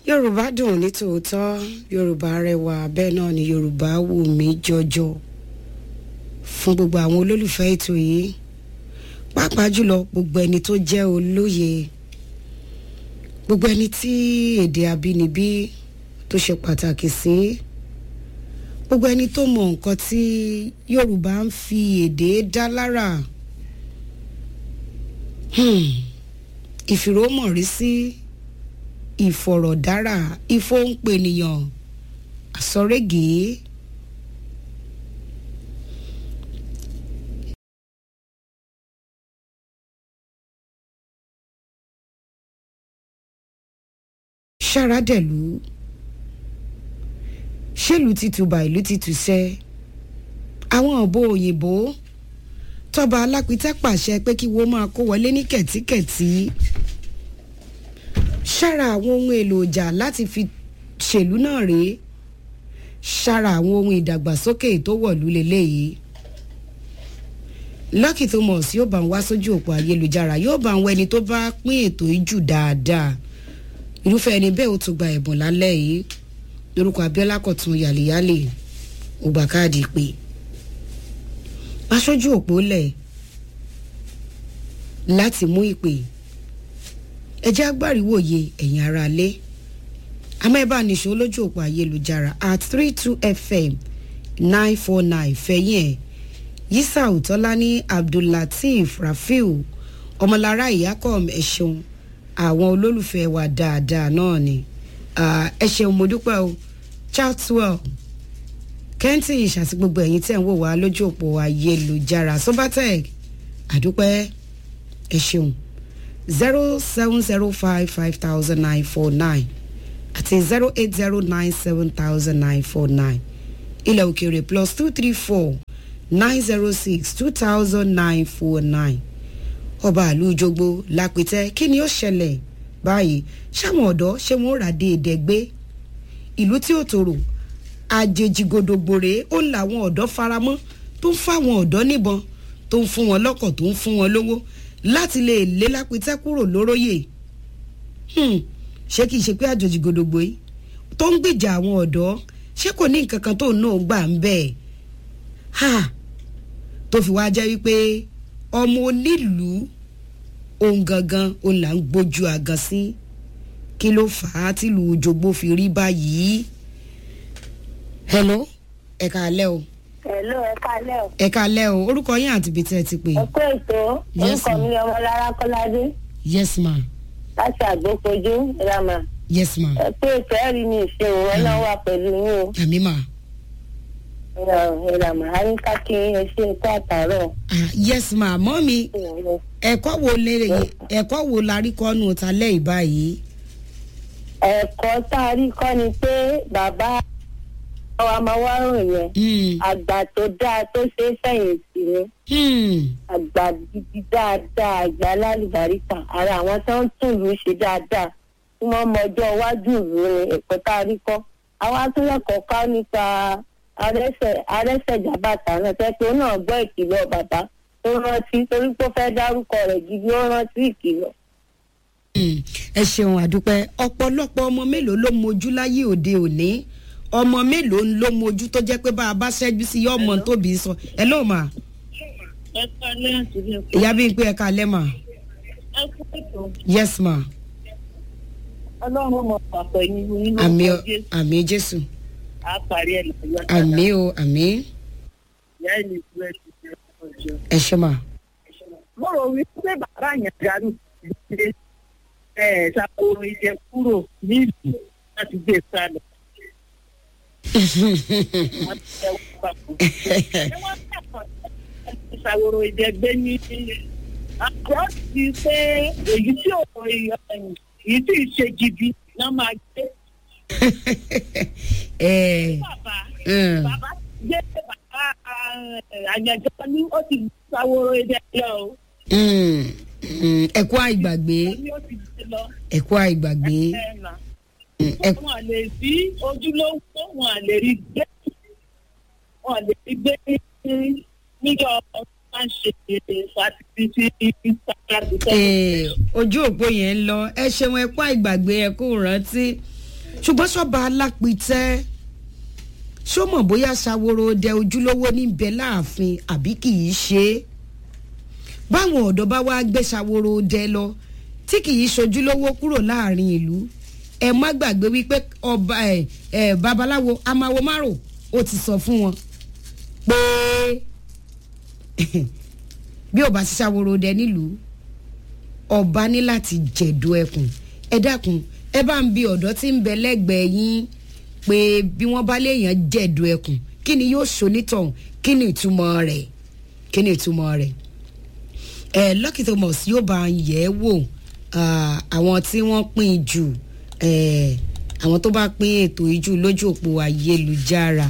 yorùbá dùn ní tòótọ́ yorùbá rẹwà bẹ́ẹ̀ náà ni yorùbá wù mí jọjọ fún gbogbo àwọn olólùfẹ́ ètò yìí pàápàá jùlọ gbogbo ẹni tó jẹ́ olóye gbogbo ẹni tí èdè abínibí tó ṣe pàtàkì sí gbogbo ẹni tó mọ nǹkan tí yorùbá ń fi èdè dá lára hmm. ìfìrómọ̀rí sí ìfọ̀rọ̀dára ìfọ̀npẹ̀nìyàn àsọ̀rẹ́gẹ̀ẹ́ ṣàràdẹ̀lú ṣèlú ti tùbà ìlú ti tùṣẹ́ àwọn ọ̀bọ òyìnbó tọba alápítẹ́ pàṣẹ pé kí wọ́n máa kó wọlé ní kẹ̀tíkẹ̀tí ṣára àwọn ohun èlò ìjà láti fi ṣèlú náà rèé ṣára àwọn ohun ìdàgbàsókè tó wọ̀lú lélẹ́yìí Lucky Thomas yóò bá ń wá sójú òpó ayélujára yóò bá ń wọ ẹni tó bá pín ètò ìjù dáadáa irúfẹ́ ẹni bẹ́ẹ̀ ó tún gba ẹ̀bùn lálẹ́ yìí lórúkọ Abíọ́lá Kọ̀tún yàlẹ́yàlẹ́ ó gba káàdì pé aṣojú òpó lẹ̀ láti mú ìpè ẹjẹ́ agbáriwòye ẹ̀yin ara lé amẹ́bánisọ lójú òpó ayélujára at three two fm nine four nine fẹ̀yìn ẹ̀ yisau tọ́lání abdullateef rafiu ọmọlára ìyákọ̀m ẹ̀ṣẹ̀un àwọn olólùfẹ́ wa dáadáa náà ni ẹ ṣeun mo dúpẹ́ o chartwell kẹ́ńtì ìṣàtì gbogbo ẹ̀yin tẹ̀ ń wò wá lójú òpó ayélujára sobatec àdúpẹ́ ẹ ṣeun zero seven zero five five thousand nine four nine àti zero eight zero nine seven thousand nine four nine ilẹ̀ òkèèrè plus two three four nine zero six two thousand nine four nine ọba àlú jogbo lápẹtẹ kí ni ó ṣẹlẹ̀ báyìí ṣáwọn ọ̀dọ́ ṣé wọ́n rà dé èdègbé ìlú tí ó tòrò àjèjì gòdògbòrè ó làwọn ọ̀dọ́ faramọ́ tó ń fáwọn ọ̀dọ́ níbọn tó ń fún wọn lọ́kọ̀ tó ń fún wọn lówó láti lè lé lápẹtẹ kúrò lóróyè ṣé kìí ṣe pé àjòjì gòdògbò yìí tó ń gbìjà àwọn ọ̀dọ́ ṣé kò ní nǹkan kan tó náà gbà ń bẹ́ẹ̀ ha tó fi wá jẹ́ wípé ọmọ onílùú ohun gangan òun là ń gbójú àgàn sí kí ló fà á tìlú jogbo fi rí báyìí. hello ẹ káalẹ́ o. hello ẹ káalẹ́ o. ẹ káalẹ́ o orúkọ yín àti ibi tí ẹ ti pè. ẹ kú ètò Yes, orúkọ ma'am. mi ọmọlára kọ́ládé yes ma láti àgbókojú ìlànà yes ma ẹ kú ètò ẹ̀rí mi ìṣòro ọlọ́run wà pẹ̀lú yín o àmì ma ìlànà àyíká kí ẹ ṣe ẹ̀kọ́ àtàrọ̀. ah, yes ma mọ́ mi ẹ̀kọ́ wo lè ẹ̀kọ́ wo la rí kọ́nù ta lẹ́yìn báyìí. ẹ̀kọ́ tá a rí kọ́ ni pé bàbá wa máa wá rò yẹn Hmm, àgbà tó dáa tó ṣe é fẹ̀yìntì ni hmm, àgbà gidi dáadáa àgbà lálùbáríkà ara àwọn tó ń tún ìlú ṣe dáadáa tí wọ́n mọ ọjọ́ iwájú ìlú ni ẹ̀kọ́ tá a rí kọ́ àwọn atúnyẹ̀kọ́ ká nípa arẹ́sẹ̀ arẹ́sẹ̀jábàtà náà tẹ́ pé ó náà gbọ́ ìkìlọ̀ bàbá tó rántí torí pé ó fẹ́ dárúkọ rẹ̀ gidi ó rántí ìkìlọ̀. hmm. ẹ ṣeun àdúpẹ́ ọ̀pọ̀lọpọ̀ ọmọ mélòó ló mojú láyé òde òní ọmọ mélòó ló mojú tó jẹ́ pé bá a bá ṣẹ́jú sí yọ ọmọ tóbi sọ ẹ ló mà ẹ kọ́ ilé àtúndì ìyá bí n pé ẹ kalẹ́ mà ẹ kú ètò yes ma ọlọ́run mọ̀ pàpọ̀ yín nínú àmì ọkọ̀ jésù àmì jésù á parí ẹ̀ lọ́yọ́ àmì o àmì ìyá ẹ̀ ní ìfúrẹ́ ti ṣe ọjọ́. ẹ ṣe mà. mo rò wípé bàbá yẹn dàrú ìdílé ẹ ṣàkóso ìjẹ kúrò nílùú láti gbé sálọ. Wọ́n ti jẹ́ wọ́n papọ̀. Ṣé wọ́n kẹ́kọ̀ọ́ láti ṣàwòrò ìjẹ gbé ní àjọ ti pé èyí tí ò èyí tí ì ṣe jìbì náà máa gbé. ẹ Bàbá ẹ bàbá gbé bàbá àyànjọ ní ó ti ṣàwòrò ìjẹ lọ o. mm, mm, ẹ kú àìgbàgbé Ó ní ó ti gbé lọ. ẹ kú àìgbàgbé Ẹ̀nà. mm, ẹ kú- wọn lè rí ojúlówó wọn lè rí gbé wọn lè rí gbé níjọ máa ń ṣe fàtìtì sàkàtì Eh, ojú òpó yẹn ń lọ ẹ ṣeun ẹ kú àìgbàgbé ẹ kú rántí ṣùgbọ́n ṣọ́ba alápìtẹ́ ṣó mọ̀ bóyá ṣàwòrò dẹ ojúlówó níbẹ̀ láàfin àbí kì í ṣe é báwọn ọ̀dọ́ bá wá gbé ṣàwòrò dẹ lọ tí kì í ṣojúlówó kúrò láàrin ìlú ẹ má gbàgbé wípé ọba ẹ ẹ babaláwo amáwo márò ó ti sọ fún wọn pé bí ọba ti ṣàwòrò dẹ nílùú ọba ní láti jẹ̀dọ̀ ẹkùn ẹ dákun ẹ bá ń bi ọ̀dọ́ tí ń bẹ lẹ́gbẹ̀ẹ́ yín pé bí wọ́n bá léèyàn jẹ̀dọ̀ ẹkùn kí ni yóò ṣonítọ̀hún kí ni ìtumọ̀ rẹ̀ kí ni ìtumọ̀ rẹ̀ ẹ Lucky Thomas yóò bá ń yẹ̀ ẹ́ wò àwọn tí wọ́n pín jù àwọn tó bá pín ètò ìjù lójú òpó ayélujára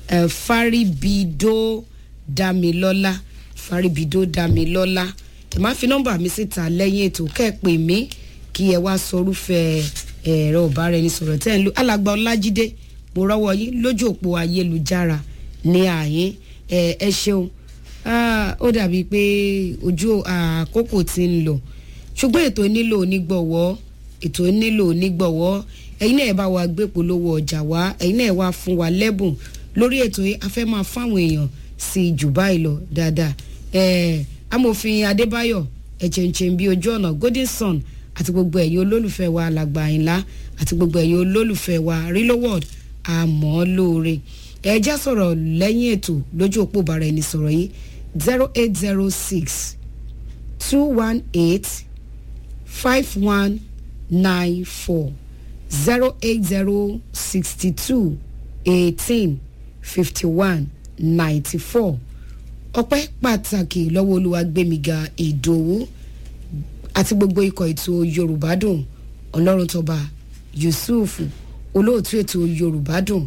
Faribido Damilọ́lá Faribido Damilọ́lá ẹ má fi nọ́mbà mi síta lẹ́yìn ètò kẹ́ẹ̀pẹ́ mi kí ẹ wá sọrúfẹ́ ẹ̀rọ ìbáraẹnisọ̀rọ̀ tẹ́ ẹ̀ ń lo alàgbà ọlájídé mo rọ́wọ́ yín lójú òpó ayélujára ní àyín ẹ ṣeun ó dàbí pé ojú àkókò ti ń lọ ṣùgbọ́n ètò nílò onígbọ̀wọ́ ètò nílò onígbọ̀wọ́ ẹ̀yin náà ẹ bá wa gbé polówó ọjà wá ẹ̀yin náà ẹ wá fún wa lẹ́bùn lórí ètò yìí a fẹ́ máa fáwọn èèyàn sí i jù báyìí lọ dáadáa amòfin adébáyọ̀ ẹ̀jẹ̀ǹjẹ̀ bíi ojú ọ̀nà golden sun àti gbogbo ẹ̀yin olólùfẹ́ wa alàgbà àyìnlá àti gbogbo ẹ̀yin olólùfẹ́ wa real world àmọ́ lóore ẹ̀já sọ̀rọ̀ lẹ́yìn ètò lójú òpó bàrà ẹni sọ̀rọ̀ yìí zero eight zero six two one eight five one nine four zero eight zero sixty two eighteen fifty one ninety four ọpẹ́ pàtàkì lọ́wọ́ olúwagbémiga ìdòwú àti gbogbo ikọ̀ ètò yorùbá dùn ọlọ́run tọba yusuf olóòtú ètò yorùbá dùn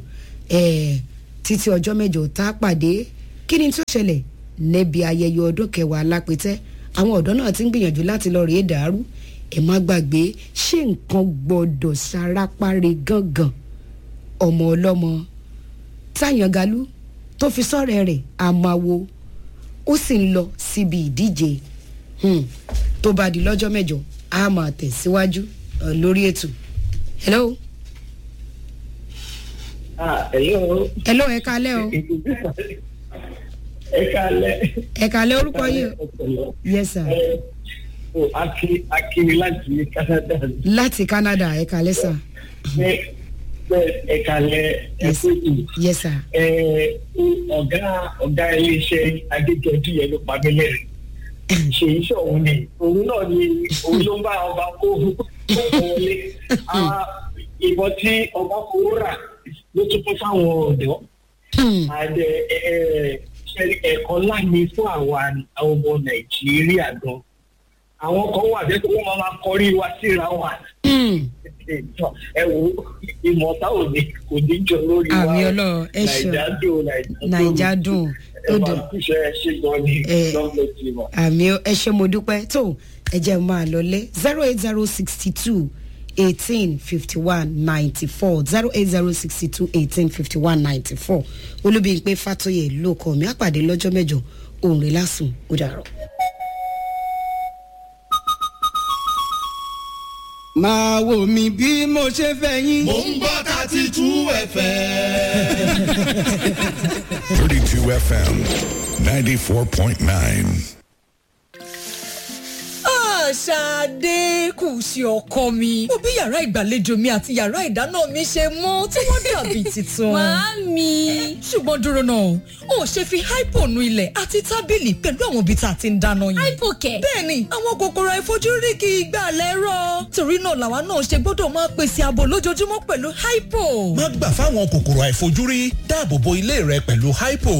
títí ọjọ́ mẹ́jọ tá a pàdé kí ni tó ṣẹlẹ̀ níbi ayẹyẹ ọdún kẹwàá lápẹtẹ àwọn ọ̀dọ́ náà ti ń gbìyànjú láti lọ rèé dàrú ẹ má gbàgbé ṣé nǹkan gbọ́dọ̀ sarapáre gángan ọmọ ọlọ́mọ táyàngalú tó fi sọ́rẹ́ rẹ̀ àmàwo ó sì ń lọ síbi ìdíje tó bá di lọ́jọ́ mẹ́jọ a máa tẹ̀síwájú lórí ètò. hello. ah hello. hello ẹ kalẹ́ o. ẹ kalẹ́. ẹ kalẹ́ orúkọ yìí o. yes sir. o aki akiri láti canada. láti canada ẹ kalẹ́ sir. ẹ kalẹ́ ẹ kóòtù. yes sir. ọ̀gá ọ̀gá iléeṣẹ́ adéjọ́jú yẹn ló pa mí lẹ́rìn ṣèyí sọ̀hún ni òun náà ni òun ló ń bá ọba kó wọlé ìbọn tí ọba kó rà ló tún fún fáwọn ọ̀dọ́ àdẹ ẹ̀kọ́ láàmì fún àwọn ọmọ nàìjíríà gan àwọn kan wà bẹ́ẹ̀ tó wọ́n máa kọrí wa síra wa ẹ wo ìmọ̀ta ò ní kò ní jọ lórí wa àmì ọlọ́run ẹ ṣeun nàìjà dùn nàìjà dùn ẹ máa kúṣẹ́ ṣe gan ni lọ́gbọ̀n tí mo. àmì ẹ ṣe mo dúpẹ́ tó ẹ jẹ́ máa lọlé zero eight zero sixty two eighteen fifty one ninety four zero eight zero sixty two eighteen fifty one ninety four olúbíyìnpé fàtóyè ló kọ mi àpàdé lọ́jọ́ mẹ́jọ òun rẹ̀ lásùn ó dàrọ̀. máa wò mí bí mo ṣe fẹ́ yín. mò ń gbọ́ thirty two fm. 32 FM 94.9. Ṣadé kù sí ọkọ mi. Mo bí yàrá ìgbàlejò mi àti yàrá ìdáná mi ṣe mọ́ tí wọ́n dàbí tuntun. Màámi. Ṣùgbọ́n dúró náà, o ò ṣe fi hypo nu ilẹ̀ àti tábìlì pẹ̀lú àwọn ibi tá a ti ń dáná yìí. Hypo kẹ̀. Bẹ́ẹ̀ni, àwọn kòkòrò àìfojúrí kì í gbà lẹ́rọ̀. Torí náà làwa náà ṣe gbọ́dọ̀ máa pèsè ààbò lójoojúmọ́ pẹ̀lú hypo. má gbà fáwọn kòkòrò àìfojúrí dáàbò bo ilé rẹ pẹ̀lú hypo.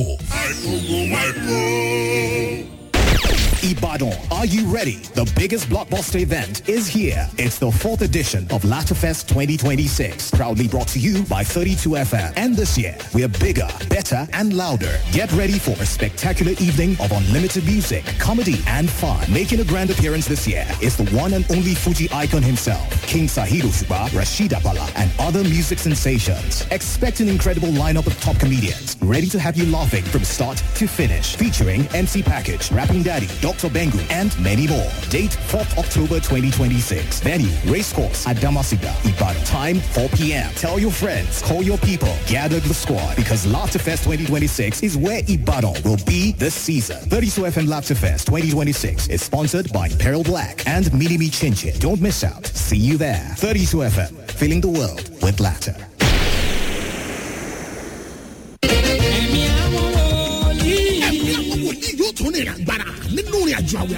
Ibadan, are you ready? The biggest blockbuster event is here. It's the fourth edition of Latafest 2026, proudly brought to you by 32FM. And this year, we're bigger, better, and louder. Get ready for a spectacular evening of unlimited music, comedy, and fun. Making a grand appearance this year is the one and only Fuji icon himself, King Sahiro Shuba, Rashid Abala, and other music sensations. Expect an incredible lineup of top comedians, ready to have you laughing from start to finish. Featuring MC Package, Rapping Daddy, Dr. Dr. Bengu, and many more. Date 4th October 2026. Venue, Racecourse at Damasiga, Ibadan. Time 4 p.m. Tell your friends, call your people, gather the squad because Laughterfest 2026 is where Ibadan will be this season. 32 FM Laughterfest 2026 is sponsored by Peril Black and Minimi Chinchin. Don't miss out. See you there. 32 FM, filling the world with laughter. ẹ̀mí àwọn wòlíì. ẹ̀mí àwọn wòlíì yóò tún ní ìrìn àgbàrà nínú ìrìn àjò àwẹ̀